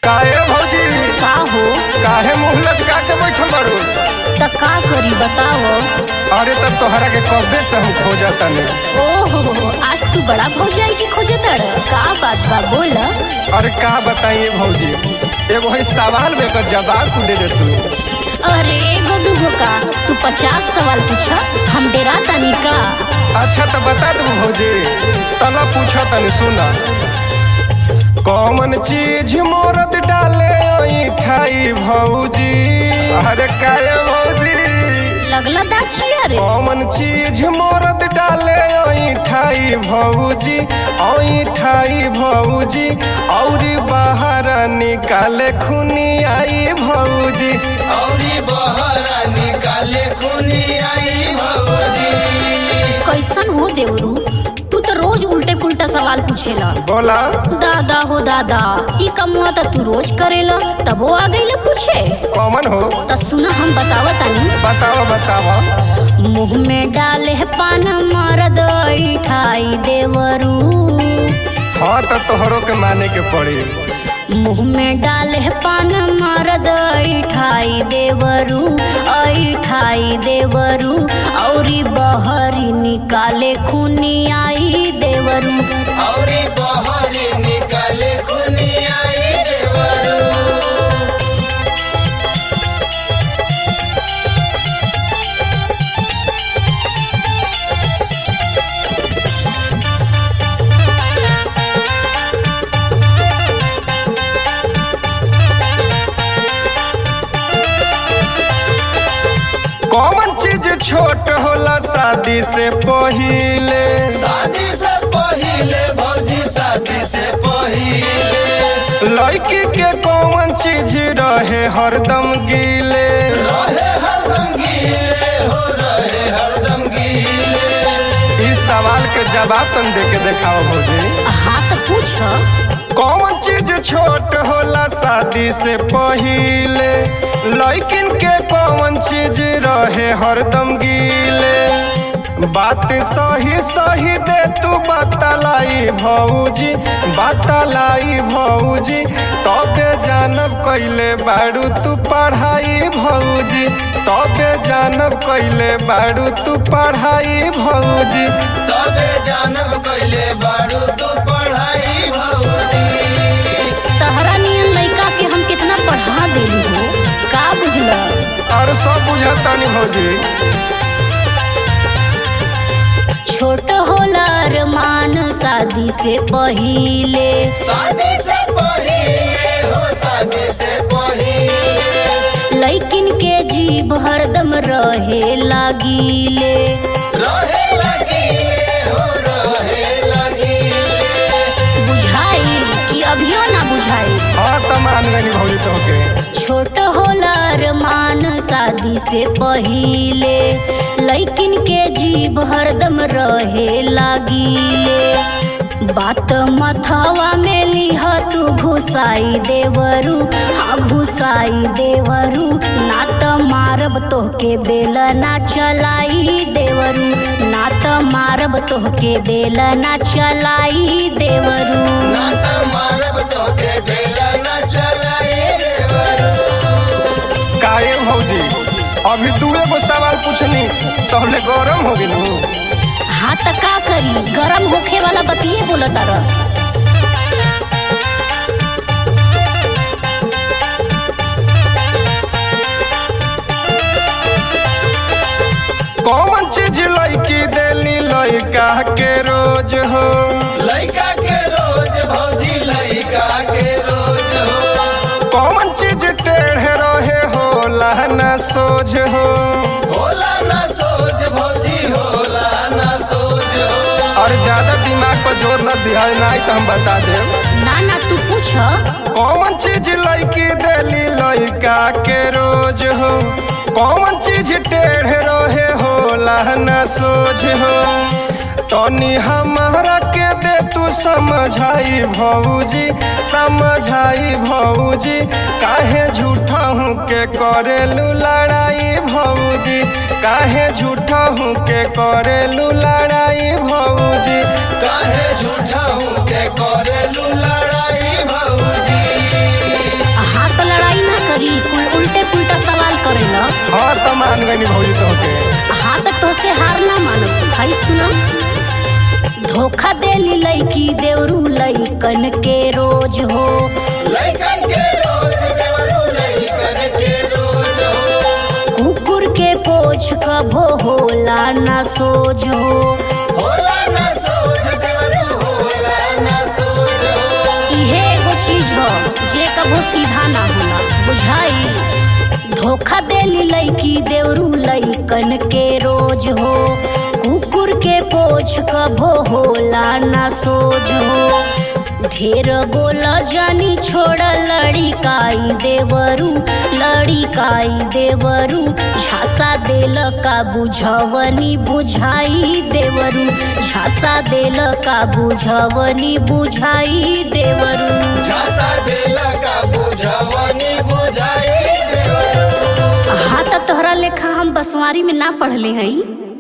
काहे भौजी का हो काहे मुंह लटका के बैठल बारू त का करी बताओ अरे तब तोहरा के कब्बे से हम खोजा तने ओहो आज तू बड़ा भौजाई की खोजे तड़ का बात बा बोल अरे का बताइए भौजी एगो है सवाल में एकर जवाब तू दे दे तू अरे एगो दूगो का तू पचास सवाल पूछा हम डेरा तनी का अच्छा तो बता दू भौजी तला पूछा तनी सुना कौन चीज मोरत डाले ठाई भौजी अरे काहे भौजी लगला दाछिया रे कौन चीज मोरत डाले ठाई भौजी ठाई भौजी औरी बाहर निकाले खुनी आई भौजी औरी बहरा निकाले खुनी आई भौजी कैसन हो देवरू तू तो रोज उल्टे पुल्टा सवाल पूछेला बोला दादा हो दादा ई कमुआ त तू रोज करेला तब वो आ गई पूछे कौन हो त सुना हम बतावा तनी बताओ बताओ मुंह में डाले है पान मरद ठाई देवरू हाँ तो तोहरों के माने के पड़ी मुंह में डाले है पान मरद ठाई देवरू ठाई देवरू औरी बहरी निकाले खूनी आई देवरू औरी बहरी निकाले खुनी आई देवरू कौन चीज छोट होला शादी से पहिले शादी से पहिले भौजी शादी से पहिले लड़की के कौन चीज रहे हरदम गीले रहे हरदम गीले हो रहे हरदम गीले इस सवाल के जवाब तुम दे के देखाओ भौजी हाँ तो पूछ कौन चीज छोट होला शादी से पहिले लड़किन के कौन चीज रहे हरदम गीले बात सही सही दे तू बतलाई भौजी बतलाई भौजी तबे जानब कैले बारू तू पढ़ाई भौजी तबे जानब कैले बारू तू पढ़ाई भौजी तबे जानब कैले बारू तू पढ़ाई भौजी तहरा नियन लड़का के हम कितना पढ़ा देली हो का बुझला और सब बुझतानी भौजी छोट होला अरमान शादी से पहिले शादी से पहिले हो शादी से पहिले लैकिन के जीभ हरदम रहे लागिले रहे लगी हो रहे लगी बुझाई कि अभियो ना बुझाई हाँ तो मान गई भौजी तो के छोट होला अरमान शादी से पहिले लैकिन के जीभ हरदम रहे लागिले बात मथवा में लिह तू घुसाई देवरू हाँ घुसाई देवरू ना त मारब तोहके बेल ना चलाई देवरू ना त मारब तोहके बेल ना चलाई देवरू ना त मारब तोके बेला न चलाए देवरू काहे भौजी अभी दूए गो सवाल पूछनी तहले गरम हो गेलू हाँ त का करी गरम होखे वाला बतिये बोला तारा कौन चीज लड़की देली लड़का के रोज हो लइका के रोज भौजी लइका के रोज हो कौन चीज टेढ़े रहे होला न सोझ हो होला ना सोच भौजी होला ना सोच हो और ज्यादा दिमाग पर जोर न दिया नहीं तो हम बता देब ना ना तू पूछ कौन चीज लड़की देली लड़का के रोज हो कौन चीज टेढ़े रहे होला न सोझ हो तनी हमारा के दे तू समझाई भौजी समझाई भौजी काहे झूठा हूँ के करेलू लड़ाई भौजी काहे झूठा हूँ के करेलू लड़ाई भौजी काहे झूठा हूँ के करेलू लड़ाई भौजी लैकन के रोज हो लइकन के रोज देवरू लइकन के रोज हो कुकुर के पोछ कभो होला ना सोज हो होला ना सोच देवरू होला ना सोच हो इहे एगो चीज हो जे कभो सीधा ना होला बुझाई धोखा देली लैकी देवरू लैकन के रोज हो कुकुर के पोछ कभो होला ना सोज हो ढेर बोला जानी छोड़ लड़िकाई देवरू लड़िकाई देवरू झांसा देल का बुझवनी बुझाई देवरू झांसा देल का बुझवनी बुझाई देवरू झांसा देला का बुझावनी बुझाई देवरू हाँ त तोहरा लेखा हम बसवारी में ना पढ़ले हई